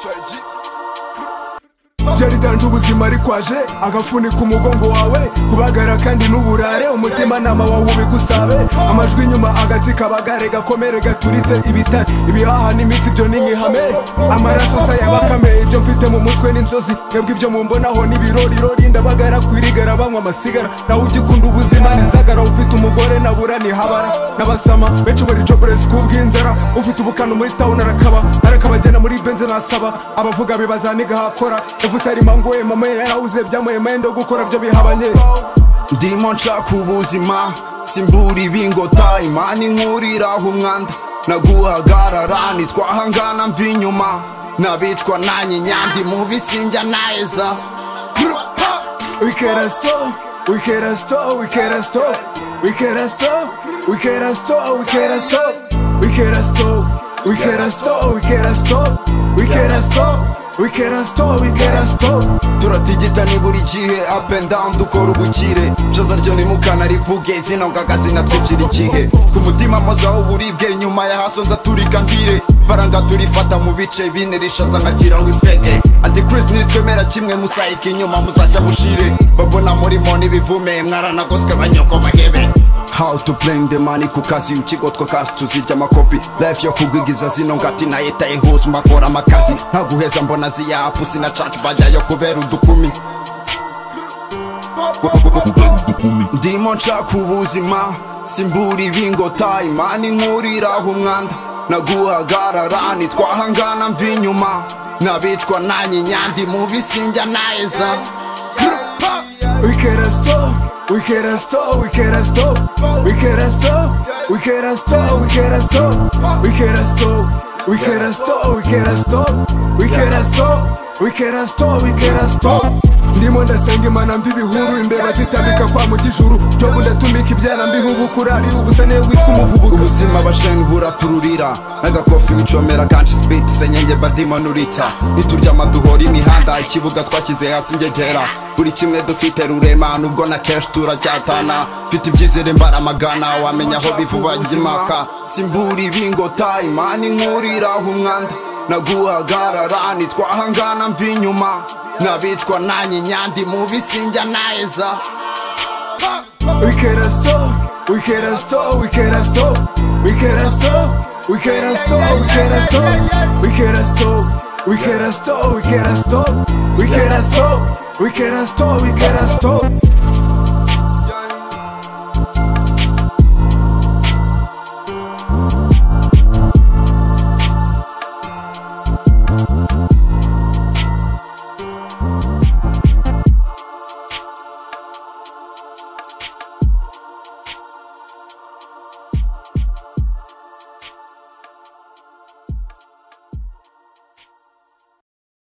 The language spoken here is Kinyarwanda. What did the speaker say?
swag byaridanje ubuzima rikwaje agafunika umugongo wawe kubagara kandi n'uburare umutimanama wawe ubigusabe amajwi inyuma agatsi kabagare gakomere gaturitse ibitare ibihaha n'imitsi ibyo ni nk'ihame amaraso sa yabakame ibyo mfite mu mutwe n'inzozi twebwe ibyo mumbonaho n'ibirorirori ndabagara kwirigara banywa amasigara nawe ugikunda ubuzima nizagara ufite umugore nabura nihabara n'abasama benshi bari joburesi kubw'inzara ufite ubukana muri tawuni arakaba arakabagenda muri benze nasaba abavuga bibaza nigahakora ivutse arima ngoye mama yarahuze byamuhemaye ndo gukora byo bihabanye ndimo nshaka ubuzima simbura ibingota imana inkuriraho umwanda naguhagarara nitwahangana mva inyuma nabicwa nanyinya ndi mu bisinjya naheza wikera sito wikera sito wikera sito wikera sito wikera sito wikera sito wikera sito wikera sito wikera sito wikera sito wikera sito wikera sito turatigita ni buri gihe up and down dukora ubukire joza ryo ntimukanarivuge zino ngaga zinatwicira igihe ku mutima mpozaho uburibwe nyuma ya haso nza turika mbire faranga turifata mu bice bine rishaza nkashyiraho ipege antikrist nitwemera kimwe musayika inyuma muzashya mushire babona murimo n'ibivume mwaranagoswe banyoko bahebe How to bring the money ku kazi ikigo twakazi tuzirya amakopi life yo kugwigiza zino ngati nayitaye hose makora amakazi ntaguheza mbona ziyapu sinacacu bajyayo kubera udukumi ndimo nshaka ubuzima simbura ibingota imana inkuriraho umwanda naguhagarara nitwahangana mva inyuma nabicwa nanyinya ndi mu bisinjya naheza wikera sito wikera sito wikera sito wikera sito wikera sito wikera sito wikera sito wikera sito wikera sito wikera sito wikera sito wikera sito ndimo ndasenga imana mva ibihuru imbeba zitambika kwa mu kijuru jobu ndatumika ibyana mbiha ubukurari ubusane witwa umuvubuka ubuzima basheni buratururira n'agakofi wicomera kanshi sipiti senyenge badimanurita nituryama duhora imihanda ikibuga twashyize hasi ngegera buri kimwe dufite rurema nubwo na kenshi turacyatana mfite ibyizere mbaramagana wamenya aho bivuba ry'imaka simbura ibingota imana inkuriraho umwanda naguhagarara nitwahangana mva inyuma nabicwa nanyinya ndi mu bisinjya naheza wikera sito wikera sito wikera sito wikera sito wikera sito wikera sito wikera sito wikera sito wikera sito wikera sito wikera sito wikera sito